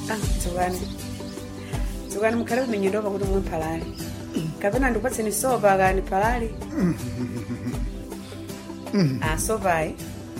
Ah, dzukani dzukani mukhale kuminyindopa kuti mumwe mphalali kapena ndikupatseni sopa kani phalali ah sopayi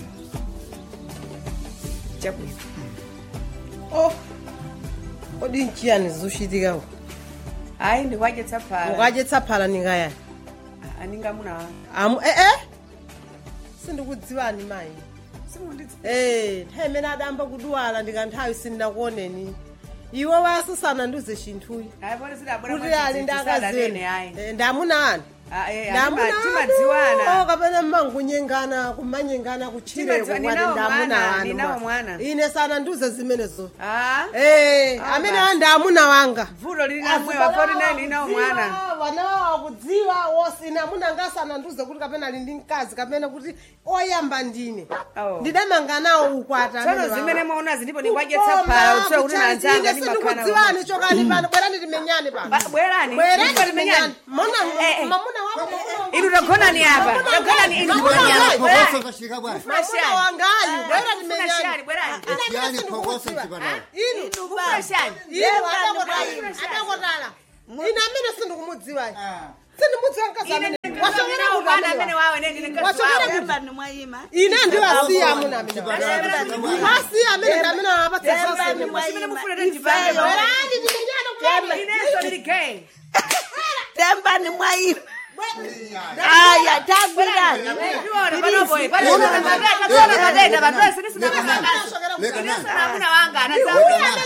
chabwino oh kodi nchiyani zizochitikako ayi ndikuadyetsa phala ukadyetsa phala ningayani Ah, aningamuna wanga amu ee sindikudziwani mayi simundidzi ee nthawi imene adamba kudwala ndikanthawi sindinakuoneni iwe wasisana ndiuze chinthuyi ayi poti zidabwera kuti ali ndi akazini ayi Eh, ndamuna anu Ah, eh, ndamuna atima- timadziwana kapena mmangunyengana kumanyengana kutchireko Timadziwa- kwati ninawo ndamuna mwana, wanu ninawo mwa. mwana. ine sana ndiuze zimenezo Ah, ee Ah, amene basi. andamuna wanga vuto lili namwewa poti nayi linawo mwana wanawo akudziwa wosina amuna ngasana ndiuze kuti kapena ali ndi mkazi kapena kuti oyamba ndine Oh. ndidamanga nawo ukwata tsono zimene mwaonazi ndipo ndikuadyetsa phala utsoe kuti nanzanga ndimakhala sindikudziwani chokani pano bwerani timenyane pano Ba- bwerani bwerani Ndipo timenyane timenyane mona Eh, eh. mamuna wako inu tagonani apa tagonani inu Mamuna bwerani Phokoso bwana. mamuna wangayu bwera Funa timenyane shani, bwerani Yani phokoso chipatala. inu Funa shani. inu adakotala adakotala ine amene sindikumudziwayi sindimudziwa mkazi amene wasongera Nawo kuti mwana amene amene wa- wawe neni ndikazi Wasongera wawe. kuti Tembani mwayima. ine ndiwasiya amuna amene Chipatala. wasiya amene ndamene wapatsa Tembani zonse Zimene mwayima. mufuna tendibale. Ifeyo. bwerani timenyane kuti Inenso ndili gay. Tembani mwayima. Aya tambirani. Ndiona panopo, eh, panopo matenda, panopo matenda, panopo sinisina kusanga. Leka nani? Sinisina amuna wanga, Leka anazauya. nani?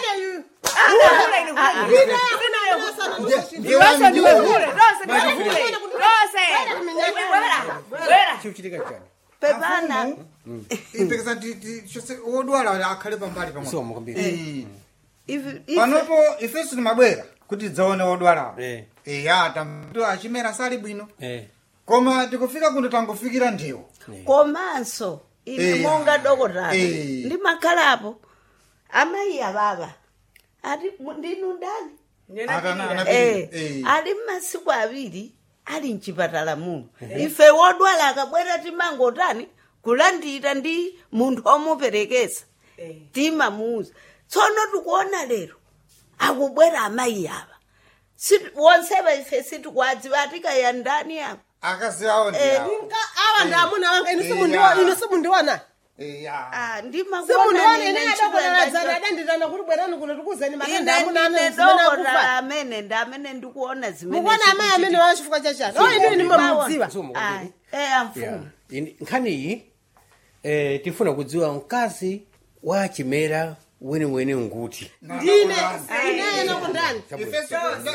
Ndiwese ndiwe kule, dose ndiwe kule, dose. Bwera, bwera. chikuchitika chani Pepana. ipekesa chose wodwala akhale pambali pamwe somo kwambiri Eh. Ivi- ivi- panopo ifeso timabwera kuti tidzaone wodwalawo Eh. iya tamto achimera sali bwino eh koma tikufika kuno tangofikira ndiwo komanso ine Eh. monga dokotala Eh. ndimakhalapo amayi ababa ati mu- ndinu ndani Atana- Eh, anapita. Eh. ali mmasiku awiri ali mchipatala muno ife wodwala akabwera timangotani kulandira ndi munthu omuperekesa timamuuza tsono tikuona lero akubwera amayi aba Si- wonseva ife sitikwadziwa atikaya ndani apa akazi awo Eh, ndiyawo awa ndamuna wanga inu Iya. simundiwa- inu simundiwana iya Ah, simundiwana ndimakuona ine nine adakonaladzana chipatala adanditana kuti bwerani kuno tikuzeni matenda ine amuna ndine amene zimene dokotala akufa amene ndi amene ndikuona zimene mukuona amayi amene wala chifukwa chachani o inu inu mamudziwa somo Ah, kwambiri eh Yeah. amfumu Ini- nkhaniyi eh, tifuna kudziwa mkazi wa chimera weniweni nguti ndine ineyena kundani ifeso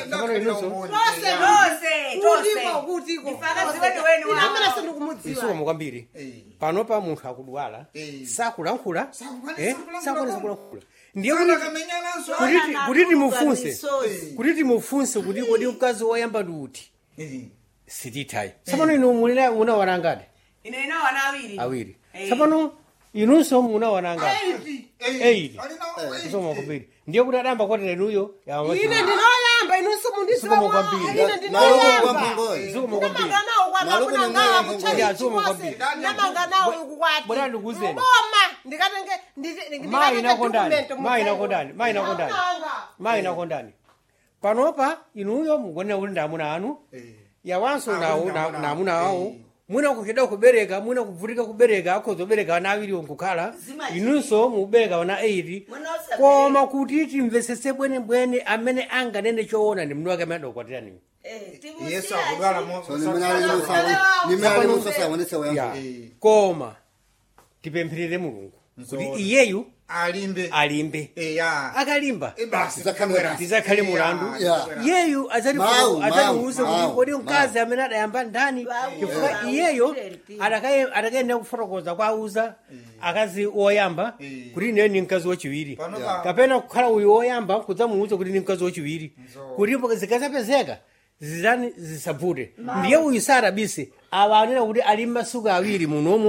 Dose, dose. kutiko kutiko Ifakazi wenu wenu ine amene wawo. sindikumudziwa isomo kwambiri Eh. panopa munthu akudwala Eh. sakulankhula Sakukwanisa eh, kulankhula. sakukwanisa kulankhula ndiye Kana kuti kamenyananso kuti ti- kuti timufunse misozi. kuti timufunse kuti kodi mkazi woyamba ndi uti Eh. sitithayi tsapano inu mulina munawana ngati Ine ina wana awiri. awiri Eh. tsapano inunso munawana ngati Eight. Alina- isomo kwambiri ndiye kuti adamba kwatira inuyo ine ndinoyamba inu simundiziwa Zikomo kwambiri. ine Naloko ndinoyamba kwa Mpongoyi. zikomo kwambiri ndamanganawo Naloko kwanakuna ni ngawa mwana kuchali Ya, zikomo chimose kwambiri. ndamanganawo ikukwati bwana ndikuzeni. mboma ndikatenge ndite- ndikatenge mayi nakondani document mayi mudzaiwo. nakondani mayi nakondani Ndamanga. mayi nakondani panopa inuyo mukuonera kuti ndi amuna anu yawanso Ah, nawo kuti ndi na- amuna na anu. amuna wawo Eh. mwina kucheda kubereka mwina kuvutika kubereka akhoza kubereka ana awiri nkukhala Zimayi. inunso mukubereka ana 8 Mwina osabereka. koma kuti timvesese bwenebwene amene anganene choona ndi mndu wake amene adakwatiraniwo Eh, timusiya yesu akudwala mo- So nimene ali musawa- nimene ali musasawanitsa ya woyamba. Eh. koma tipempherere mulungu kuti Nzoona. iyeyu alimbe alimbe iya akalimba Eh, basi Tizakhale- tizakhale mulandu Ya. iyeyu Mau, adzatiuze mau, kuti mau, kodi mkazi amene adayamba ndani Mau, chifukwa mau, iyeyo mtenti. adakaye- adakayenera kufotokoza kwa auza akazi oyamba Eh. kuti ineyo ni mkazi wachiwiri Pano Ya. pa- kapena kukhala uyu woyamba kudzamuuza kuti ni mkazi wachiwiri Nzo. kuti zikazapezeka zizani zisavute ndiye uyu sarabise awa anena kuti ali masuku awiri munomu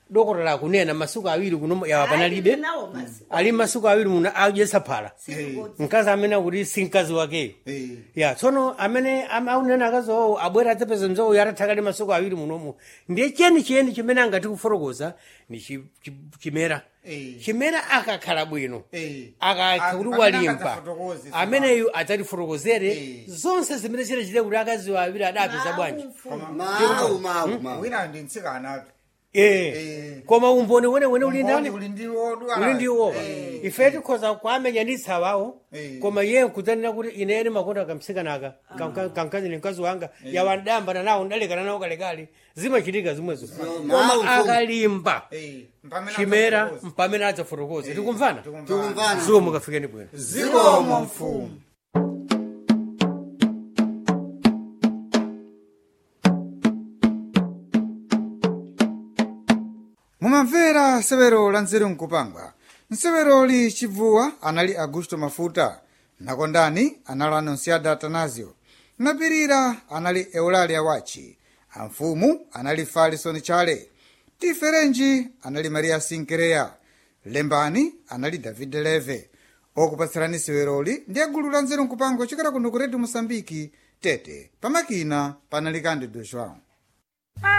dokotala akunena masuku awiri kuno yawa panalibe nawo masi ali masuku awiri muno adyesa phala mkazi amene akuti si mkazi wakeyo Eh. ya tsono amene am- aunena akazowo abwera adzapeza mzowo yatathakale masuku awiri munomu ndiye cheni cheni chimene angati kufotokoza ni chi- chi- chimera Eh. chimera akakhala bwino Eh. akakha Am- kuti amene walimba akadzafotokoze, sima. ameneyu adzatifotokozere Eh. zonse zimene chitachite kuti akazi awiri adapeza bwanji mau mau mau wina ndi mtsikanapi Eh. Eh. koma umboni wene uli ndani uli ndi wodwala uli ndiwo ife tikhoza kuamenyanitsa wawo Eh. koma iye nkudzanena kuti ineni makonda kamtsikanaka kamkazini mkazi wanga yawandayambana nawo ndalekana nawo kalekale zimachitika zimwezo mau, koma akalimba Eh, mpamene chimera adzafotokoza. mpamene adzafotokoza tikumvana tikumvana zuwo mukafikeni bwino zikomo mfumu mumamvera nsewero la nzeru nkupangwa nseweroli chibvuwa anali augusto mafuta nakondani anali anonsiada atanasio napirira anali eulalia wachi amfumu anali falisoni chale tiferenji anali maria sinkereya lembani anali david leve okupatsirani seweroli ndi agulu la nzeru nkupangwa chokera kuno ku redio mosambiki tete pamakina panali kandi do joão